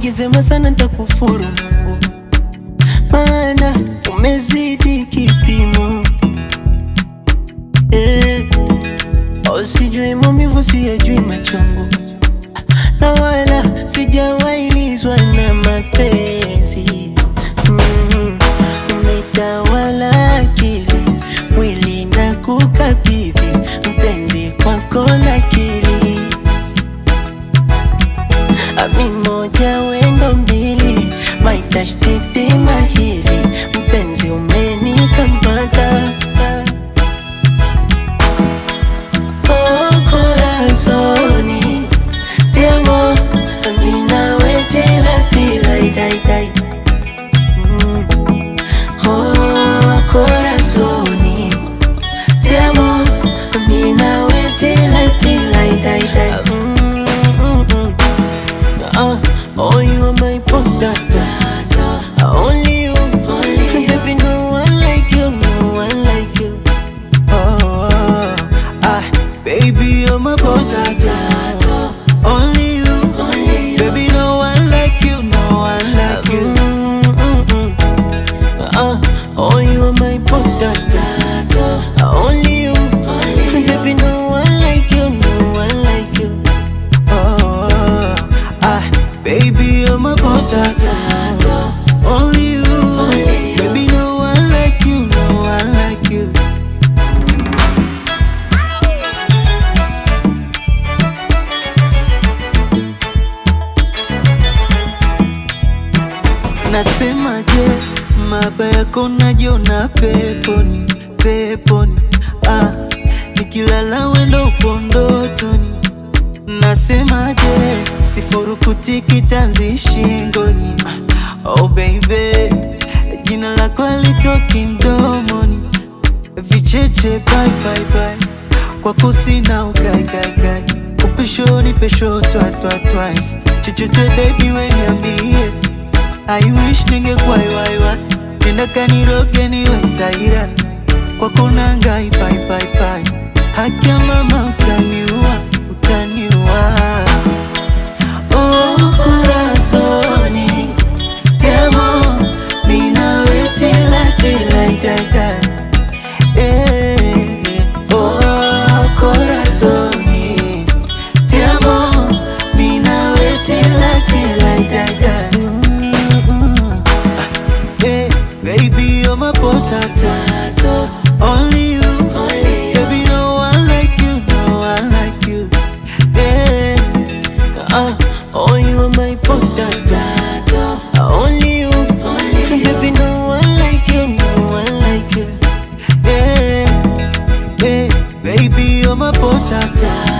ukisema sana ntakufuru, maana umezidi kipimo eh. Usijui maumivu, siyajui machungu, na wala sijawailizwa na mapenzi mm. Umetawala akili, mwili na kukabidhi mpenzi kwako nakili Ami moja wendo mbili, maitashtiti mahili, mpenzi umenikamata Oh, corazoni, te amo, ami nawe tila tila dai dai Mm. Oh, corazoni, te amo, ami nawe tila tila dai dai Mm, mm, mm. Uh, oh, you are my potato. Only you, only baby, no one like you, no one like you. Oh, ah, baby, you're my potato. Only you, only you. baby, no one like you, no one like you. Uh, oh, you are my potato. Only you, only you. baby, no one like you, no one like you. Oh, ah, baby, you're my potato. Only you, baby, no one like you, no one like you. Nasemaje, maba yako najiona peponi, peponi. Ah, nikilala wendo upo ndotoni. Nasemaje, sifurukuti kitanzi shingoni. Ah, Oh baby, jina lako alitoki mdomoni. Vicheche bye bye bye, kwako sina ugaigagai. Upeshoni pesho twa twa twice. Chochote baby we niambie I wish ningekuwa iwaiwa nenda kaniroge niwe taira kwako nangai pai pai pai haki ya mama utaniua utaniua Oh, corazoni, te amo, mi nawe tila tila dada. Eh, oh, corazoni, te amo, mi nawe tila tila dada. Mm, mm. Hey, baby, you're my potato. Only you, baby, no one like you, no one like you. Yeah. Uh, oh, you are my potato. Only you, baby, no one like you, no one like you. Yeah. Hey, baby, you're my potato.